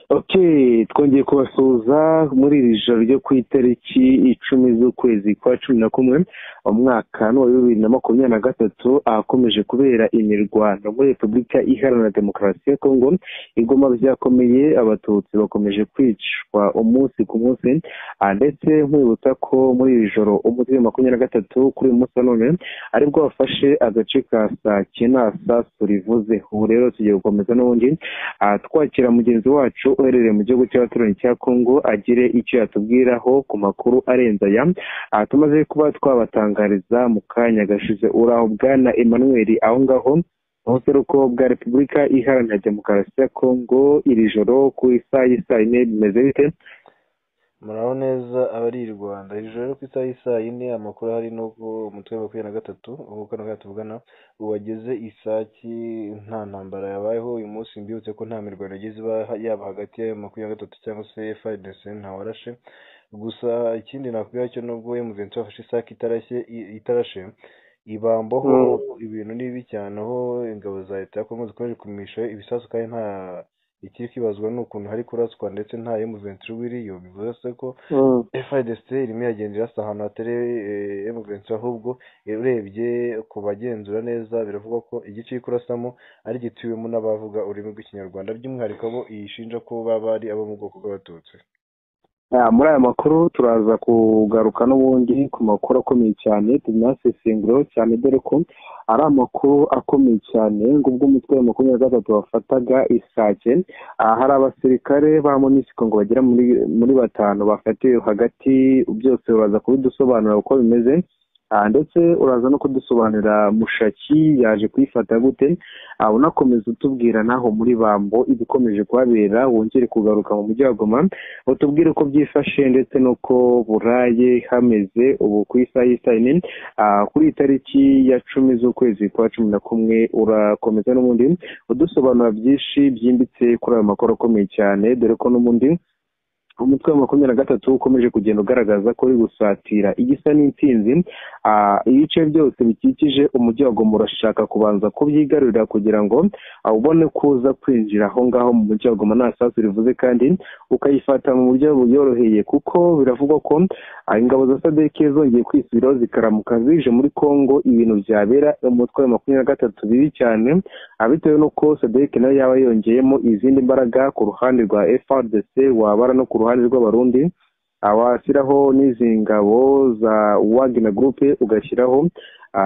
ok twongeye kubasuhuza muri iri joro ryo ku itariki icumi z'ukwezi kwa cumi na kumwe umwaka ni uwa bibiri na makumyabiri na gatatu ahakomeje kubera imirwano muri repubulika iharanira demokarasi ya kongo igoma byakomeye abatutsi bakomeje kwicwa umunsi ku munsi ndetse nkwibutsa ko muri iri joro umunsi wa makumyabiri na gatatu kuri uyu munsi wa none aribwo wafashe agace ka saa cyenda saa surivuze ubu rero tugiye gukomeza n'ubundi twakira mugenzi wacu uherereye mu gihugu cy'abaturanyi cya kongo agire icyo yatubwiraho ku makuru arenze aya tumaze kuba twabatangariza mu kanya gashize uraho bwana emmanuel aho ngaho ubuseruko bwa repubulika iharanira demokarasi ya kongo iri joro ku isaha y'isaa yine bimeze bite muraho neza abari i rwanda iri joro ku isaha y'isaa yine amakuru ahari ni uko umutwe wa makumyabiri na gatatu nk'uko na gatatu tuvugana wageze isaki nta ntambara yabayeho uyu munsi mbibutse ko nta mirwano yagize yaba hagati ya makumyabiri na gatatu cyangwa se fdc ntawarashe gusa ikindi nakubwira cyo nubwo emuventi wafashe isake itarashe ibambaho ibintu ni bibi cyane aho ingabo za leta ya kongo zikomeje kumisha ibisasu kandi nta ikiri kwibazwa ni ukuntu hari kuraswa ndetse nta emuventi uba iriyo bivuze ko fidc irimo iragenda irasa ahantu hatari emuventi ahubwo urebye ku bagenzura neza biravugwa ko igice iri kurasamo ari gituwemo n'abavuga ururimi rw'ikinyarwanda by'umwihariko abo iyishinja ko baba ari abo mu bwoko bw'abatutsi muri aya makuru turaza kugaruka n'ubundi ku makuru akomeye cyane tunasesenguro cyane dore ko ari amakuru akomeye cyane ngo ubwo umutwe wa makumyabiri na gatatu wafataga isake hari abasirikare ba monisiko ngo bagera muri batanu bafatiwe hagati byose baraza kubidusobanurira uko bimeze ndetse uraza no kudusobanurira mushaki yaje kuyifata gute unakomeza utubwira naho muri bambo ibikomeje kuhabera wongere kugaruka mu mujyi wa goma utubwire uko byifashe ndetse n'uko buraye hameze ubu ku isaha y'isaha yine kuri iyi tariki ya cumi z'ukwezi kwa cumi na kumwe urakomeza n'ubundi udusobanura byinshi byimbitse kuri ayo makuru akomeye cyane dore ko n'ubundi umutwe wa makumyabiri na gatatu ukomeje kugenda ugaragaza ko uri gusatira igisa n'intsinzi ibice byose bikikije umujyi wa goma urashaka kubanza kubyigarurira kugira ngo ubone ko uza kwinjira aho ngaho mu mujyi wa goma nta sasu rivuze kandi ukayifata mu buryo buyoroheye kuko biravugwa ko ingabo za sadeke zongeye kwisubiraho zikaramuka zije muri congo ibintu byabera umutwe wa makumyabiri na gatatu bibi cyane bitewe n'uko sadeke nayo yaba yongeyemo izindi mbaraga ku ruhande rwa frdc wabara no ku ruhande ruhande rw'abarundi washyiraho n'izi ngabo za wagina gurupe ugashyiraho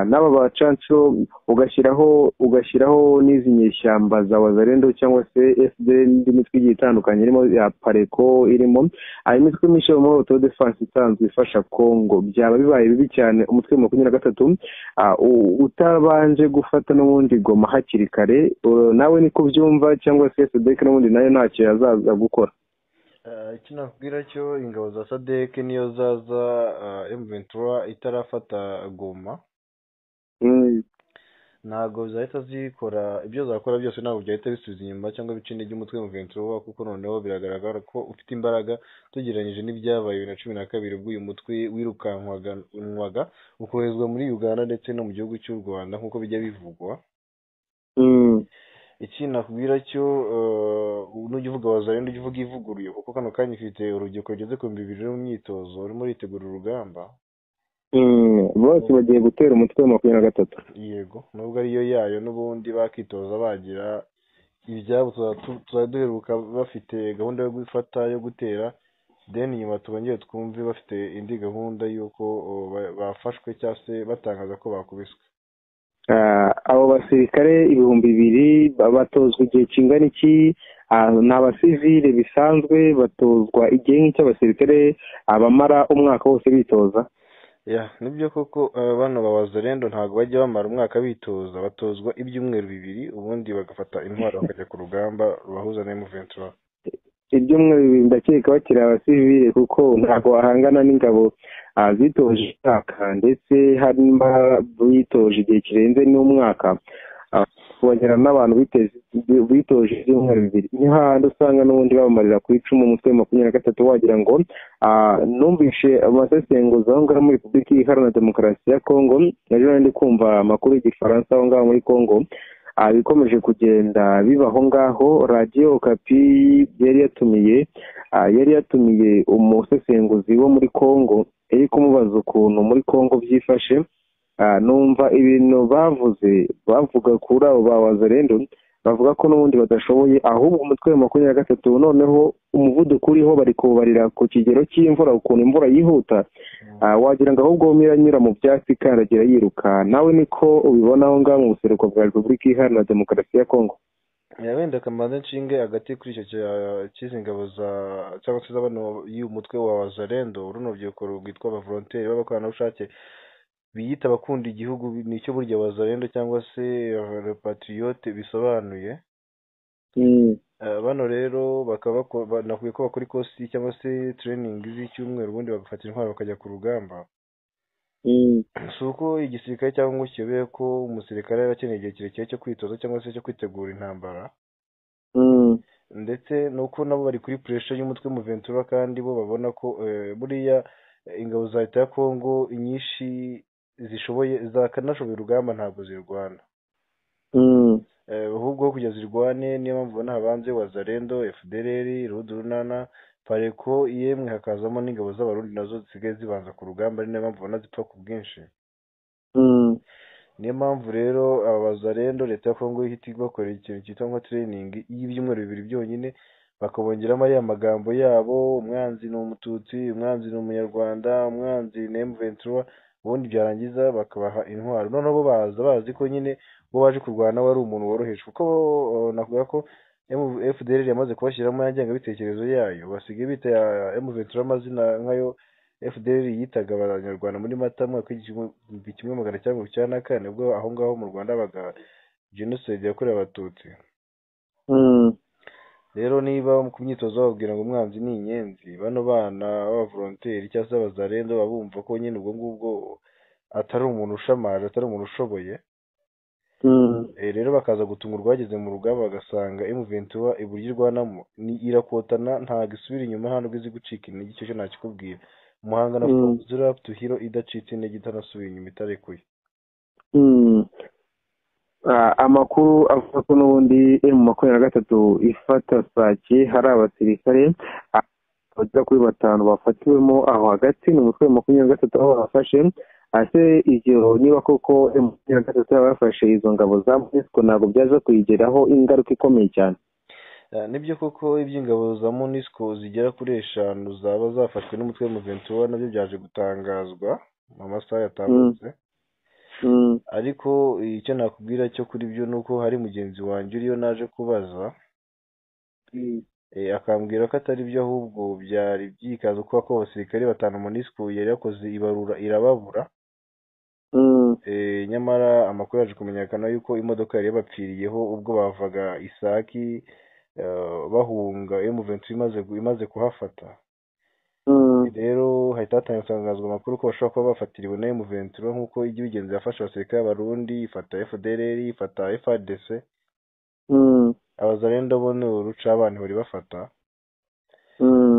n'aba bacanco ugashyiraho ugashyiraho n'izi nyeshyamba za wazarendo cyangwa se fdl n'indi mitwe igiye itandukanye irimo ya pareko irimo imitwe myinshi yo muri auto defense isanzwe ifasha congo byaba bibaye bibi cyane umutwe wa makumyabiri na gatatu utabanje gufata n'ubundi goma hakiri kare nawe niko byumva cyangwa se sudek n'ubundi nayo ntacyo yazaza gukora icyo nakubwira cyo ingabo za sadeke niyo zaza emuventura itarafata goma ntabwo zahita zikora ibyo zakora byose ntabwo byahita bisubiza inyuma cyangwa bica intege umutwe wa kuko noneho biragaragara ko ufite imbaraga tugereranyije n'ibyabaye bibiri na cumi na kabiri ubwo uyu mutwe wirukankwaga ukoherezwa muri uganda ndetse no mu gihugu cy'u rwanda nk'uko bijya bivugwa iki nakubwira cyo nujya uvuga wazarenda ujye uvuga ivuguruye kuko kano kanya ufite urubyiruko rugeze ku bihumbi bibiri mu myitozo urimo uritegura urugamba bose bagiye gutera umutwe wa makumyabiri na gatatu yego nubwo ariyo yayo n'ubundi bakitoza bagira ibyabo turaduheruka bafite gahunda yo gufata yo gutera deni nyuma tubongere twumve bafite indi gahunda y'uko bafashwe cyangwa se batangaza ko bakubiswe abo basirikare ibihumbi bibiri batozwa igihe kingana iki ni abasivile bisanzwe batozwa igihe nk'icy'abasirikare abamara umwaka wose bitoza nibyo koko bano babazarendo ntabwo bajya bamara umwaka bitoza batozwa ibyumweru bibiri ubundi bagafata intwaro bakajya ku rugamba rubahuza na emuventura ibyumweru bibiri ndakeka bakiri abasivile kuko ntabwo bahangana n'ingabo zitoje umwaka ndetse harimo bitoje igihe kirenze n'umwaka kubagera n'abantu bitoje ibyumweru bibiri niho hahandi usanga n'ubundi babamarira ku icumu umutwe wa makumyabiri na gatatu wagira ngo numvishe amasesenguzi aho ngaho muri repubulika iharanira demokarasi ya kongo ejo ndi kumva amakuru y'igifaransa aho ngaho muri kongo ibikomeje kugenda biba aho ngaho radiyo okapi yari yatumiye yari yatumiye umusesenguzi wo muri congo iri kumubaza ukuntu muri congo byifashe numva ibintu bavuze bavuga kuri abo ba wazerendo bavuga ko n'ubundi badashoboye ahubwo umutwe wa makumyabiri na gatatu noneho umuvuduko uriho bari kubarira ku kigero cy'imvura ukuntu imvura yihuta wagira ngo ahubwo anyura mu byatsi ikandagira yiruka nawe niko ubibona aho ngaho mu buseruko bwa repubulika iharanira demokarasi ya kongo wenda akamaro nshinge agati kuri icyo cy'izi ngabo za cyangwa se z'abantu y'umutwe wa wazarendo runo rubyiruko rwitwa abavoronteri b'abakoranabushake biyita abakunda igihugu nicyo burya wazarendo cyangwa se repatiyote bisobanuye bano rero bakaba banakwiye ko bakora ikosi cyangwa se tereyiningi z'icyumweru ubundi bagafatira intwaro bakajya ku rugamba si uko igisirikare cyangwa ngo kiyobewe ko umusirikare aba akeneye igihe kirekire cyo kwitoza cyangwa se cyo kwitegura intambara ndetse nuko nabo bari kuri puresha y'umutwe muventura kandi bo babona ko buriya ingabo za leta ya kongo inyinshi zishoboye zakanashoboye urugamba ntabwo zirwana ahubwo kujya zirwane niyo mpamvu ubona habanze wazarendo fdrr runana pareko yemwe hakazamo n'ingabo z'abarundi nazo zisigaye zibanza ku rugamba ari niyo mpamvu ubona zipfa ku bwinshi niyo mpamvu rero aba bazarendo leta ya kongo ihita ibakorera ikintu cyitwa nka tereyiningi y'ibyumweru bibiri byonyine bakabongeramo ariya magambo yabo umwanzi ni umututsi umwanzi ni umunyarwanda umwanzi ni emuventura ubundi byarangiza bakabaha intwaro noneho bo baza bazi ko nyine bo baje kurwana wari umuntu woroheje kuko navuga ko fdr yamaze kubashyiramo ngengabitekerezo yayo basigaye bita ya emuventura amazina nkayo fdr yitaga abanyarwanda muri mata mwaka w'igihumbi kimwe magana cyenda cyenda na kane ubwo aho ngaho mu rwanda habaga jenoside yakorewe abatutsi rero niba ku myitozo bababwira ngo umwanzi ni inyenzi bano bana b'abavoronteri cyangwa se abazarendo baba bumva ko nyine ubwo ngubwo atari umuntu ushamaje atari umuntu ushoboye rero bakaza gutungurwa bageze mu rugamba bagasanga emuventura iburyo irwanamo irakotana ntabwo isubira inyuma ntabwo izi gucika intege icyo cyo ntakikubwira umuhanga na zura tuhiro idacitse intege itanasubiye inyuma itarekuye amakuru avuga ko n'ubundi emu makumyabiri na gatatu ifata sake hari abasirikare bagera kuri batanu bafatiwemo aho hagati ni umutwe wa makumyabiri na gatatu aho bafashe ese ibyo niba koko emu makumyabiri na gatatu yaba yafashe izo ngabo za munisiko ntabwo byaza kuyigeraho ingaruka ikomeye cyane nibyo koko iby'ingabo za munisiko zigera kuri eshanu zaba zafashwe n'umutwe wa muventura nabyo byaje gutangazwa mu masaha yatambutse ariko icyo nakubwira cyo kuri byo ni uko hari mugenzi wanjye uriyo naje kubaza akambwira ko atari byo ahubwo byari byikaze kuko ko abasirikare batanu munisiko yari yakoze ibarura irababura nyamara amakuru yaje kumenyekana yuko imodoka yari yabapfiriyeho ubwo bavaga isaki bahunga emuventu imaze kuhafata rero hahita hatangazwa amakuru ko bashobora kuba bafatiriwe na emuventu nk'uko ijya ibigenza yafashe abasirikare b'abarundi ifata fdr ifata frdc abazarenda bo ni uruca abantu bari bafata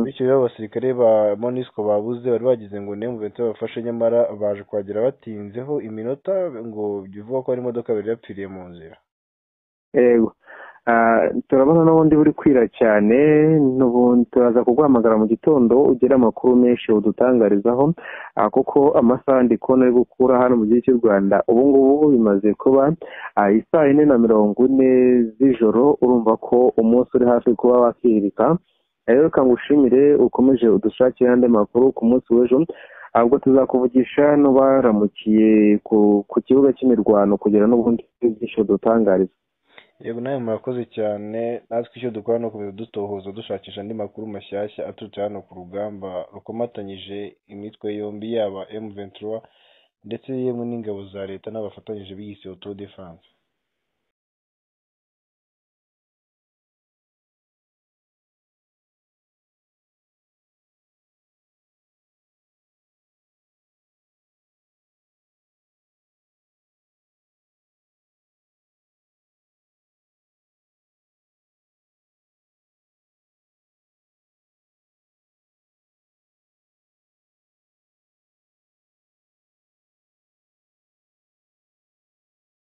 bityo rero abasirikare ba monisco babuze bari bagize ngo ni emuventu babafashe nyamara baje kuhagera batinzeho iminota ngo bivugwa ko hari imodoka yari yapfiriye mu nzira yego turabona n'ubundi buri kwira cyane n'ubundi turaza kuguhamagara mu gitondo ugira amakuru menshi udutangarizaho kuko amasaha ndi kubona ari gukura hano mu gihe cy'u rwanda ubu ngubu bimaze kuba isaa yine na mirongo ine z'ijoro urumva ko umunsi uri hafi kuba wakihirika rero kangushimire ukomeje udushakire andi makuru ku munsi w'ejo ahubwo tuzakuvugisha n'ubaramukiye ku kibuga cy'imirwano kugira n'ubundi bwinshi udutangariza yego nawe murakoze cyane natwe icyo dukora ni ukomeza dutohoza dushakisha andi makuru mashyashya aturutse hano ku rugamba rukomatanyije imitwe yombi yaba m ventura ndetse yemwe n'ingabo za leta n'abafatanyije biyise oto defanse